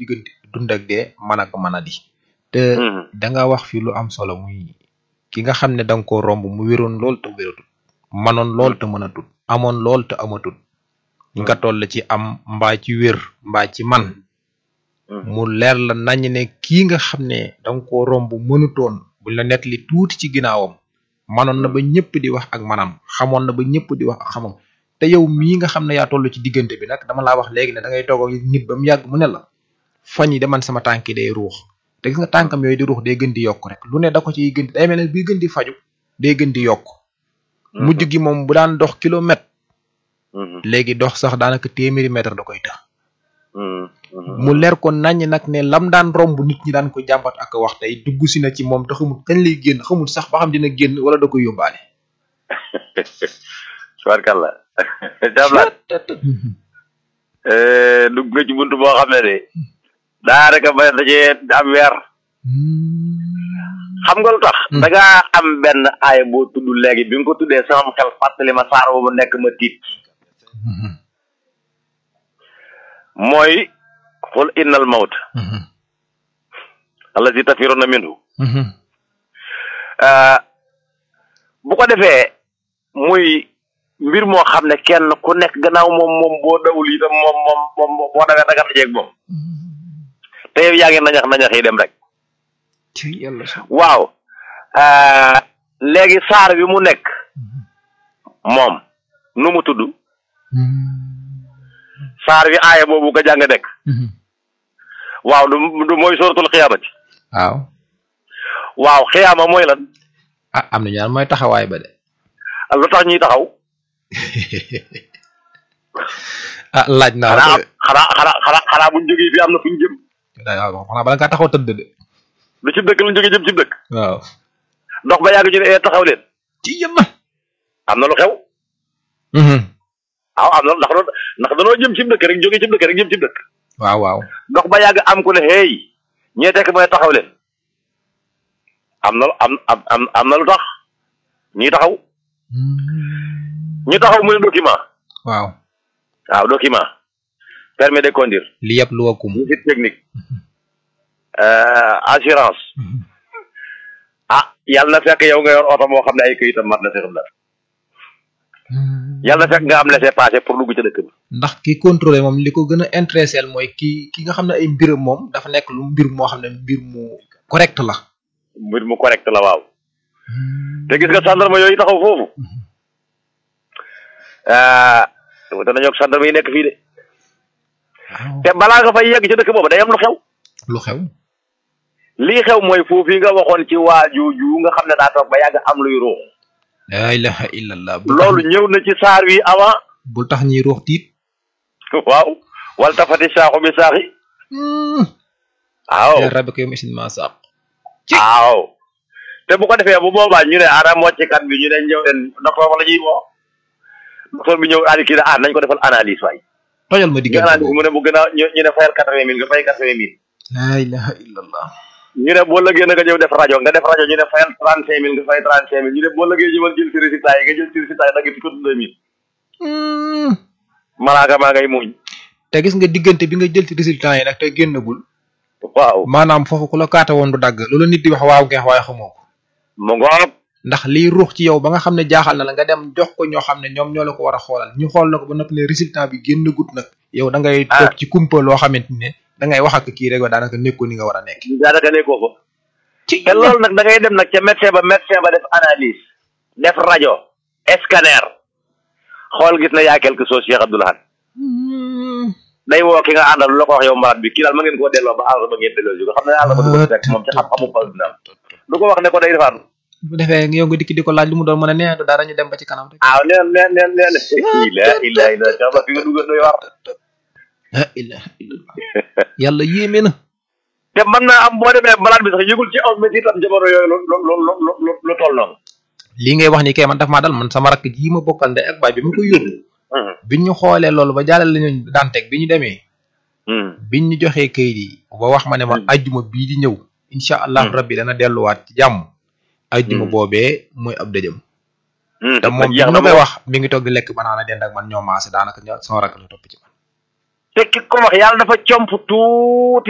diggante dund ak dee mën ak mën a di te da nga wax fi lu am solo muy ki nga xam ne da nga koo romb mu wéroon lool te wératul manoon lool te mënatul amoon lool te amatul nga toll ci am mbaa ci wér mbaa ci man mu leer la nañ ne kii nga xam ne da nga koo romb mënutoon buñ la nettali tuuti ci ginnaawam manoon na ba ñëpp di wax ak manam xamoon na ba ñëpp di wax ak xamam te yow mii nga xam ne yaa toll ci diggante bi nag dama laa wax léegi ne da ngay toog ak nit ba mu yàgg mu ne la fañ yi de man sama tànk yi day ruux te gis nga tànkam yooyu di ruux day gën di yokk rek lu ne da ko ciy gën day mel ne bii gën di faju day gën di yokk mujj gi moom bu daan dox kilomètre léegi dox sax daanaka téeméeri mètre da koy tax mu leer ko naññ nag ne lam daan romb nit ñi daan ko jàmbat ak wax tey dugg si na ci moom te xamul kañ lay génn xamul sax ba xam dina génn wala da koy yóbbaale. tubaarkàlla jàmbaat dugg nga ci buntu boo xam ne de daanaka ba dajee am weer xam nga lu tax da ngaa am benn aaya boo tudd léegi bi nga ko tuddee sama xel fàttali ma saar boobu nekk ma tiit mooy xul innal mawt allazi tafiruna minhu bu ko defee muy mbir moo xam ne kenn ku nekk gannaaw moom moom boo dawul itam moom moom moom boo dawee da nga dajeeg moom te yow yaa ngi nañax nañax yi dem rek waaw léegi saar bi mu nekk moom nu mu tudd saar bi aaya boobu nga jàng nekk waaw du du mooy suratul xiyaamati waaw waaw xiyaama mooy lan ah am na ñaar mooy taxawaay ba de lu tax ñuy taxaw ah laaj naa xanaa xanaa xanaa xanaa xanaa buñ jógee fii am na fuñ jëm waaw xanaa bala ngaa taxaw tëdd de lu ci dëkk lañ jógee jëm ci dëkk waaw dox ba yàgg ñu ne ee taxaw leen ci yëmma am na lu xew waaw am na ndax ndax danoo jëm ci dëkk rek jógee ci dëkk rek jëm ci dëkk waaw waaw dox ba yàgg am ku ne hey ñee tekk mooy taxaw leen am na am am am na lu tax ñuy taxaw ñu taxaw muy document waaw waaw document permis de conduire li yëpp lu wakum visite technique assurance ah yàlla na fekk yow nga yor oto moo xam ne ay këyitam mat na sexam la yàlla na fekk nga am laissez-passer pour dugg ci dëkk bi ndax ki contrôlé moom li ko gën a intéressé mooy ki ki nga xam ne ay mbiram moom dafa nekk lu mbir moo xam ne mbir mu correct la mbir mu correct la waaw te gis nga gendarme yooyu taxaw foofu danañoo ak gendarme yi nekk fii de te balaa nga fay yegg ci dëkk boobu day am lu xew lu xew lii xew mooy foofu yi nga waxoon ci waajooju nga xam ne daa toog ba yàgg am luy ruux la ilaha illallah loolu ñëw na ci saar wi avant bul tax ñuy ruux tiit waaw wal tafati saaxu bi saaxi waaw rabbi ko yow isin ma saq waaw te bu ko defee bu boobaa ñu ne ana mocckat bi ñu ne ñëw leen docteur wala ñuy woo docteur bi ñëw aadi kii ne ah nañ ko defal analyse waay tojal ma diggante analyse mu ne bu gën a ñu ne fayal quatre-vingt mille nga fay quatre-vingt mille la ilaha illallah ñu ne boo lëgee na nga ñëw def rajo nga def rajo ñu ne fayal trente cinq mille nga fay trente cinq mille ñu ne boo lëgee ñëwal jël ci résultat yi nga jël ci résultat yi dagg ci ko deux mille malaaka maa ngay muñ te gis nga diggante bi nga jël ci résultat yi nag te génnagul waaw maanaam foofu ku la kaata woon du dagg loolu nit di wax waaw ngeex waaye xamoo ko mu ngoog ndax liy ruux ci yow ba nga xam ne jaaxal na la nga dem jox ko ñoo xam ne ñoom ñoo la ko war a xoolal ñu xool la ko ba noppi ne résultat bi génn gut nag yow da ngay toog ci kumpa loo xamante ne da ngay wax ak kii rek daanaka nekkoo ni nga war a nekk daanaka nekkoo ko ci te loolu nag da ngay dem nag ca médecin ba médecin ba def analyse def rajo scanner xool gis na yaa quelque chose Cheikh Abdoulaye day woo ki nga àndal lu la ko wax yow malade bi kii daal ma ngeen koo delloo ba àll ba ngeen delloo si ko xam ne àll ba du ko fekk moom ci xam-xamu pas dina du ko wax ne ko day defaat bu defee yow nga dikki di ko laaj lu mu doon mën a nee dara ñu dem ba ci kanam rek waaw neen neen neen neen ila ila ila ba fi nga dugal doy war la ilaha illallah yàlla yéeme na te mën naa am boo demee malade bi sax yëgul ci aw métti tam jamono yooyu lu lu lu lu lu toll noonu lii ngay wax ni kay man daf maa dal man sama rakk jii ma bokkal ndey ak baay bi ma koy yóbbu biñ ñu xoolee loolu ba jàllale lañu daan teg bi ñu demee biñ ñu joxee kayit yi ba wax ma ne ma ajjuma bii di ñëw incha allah rabbi dana delluwaat ci jàmm ajjuma boobee mooy ab dëjëm te moom bi ma koy wax mi ngi toog di lekk banaana dend ak man ñoo maase daanaka sama rakk la topp ci man te ki ko wax yàlla dafa comp tuuti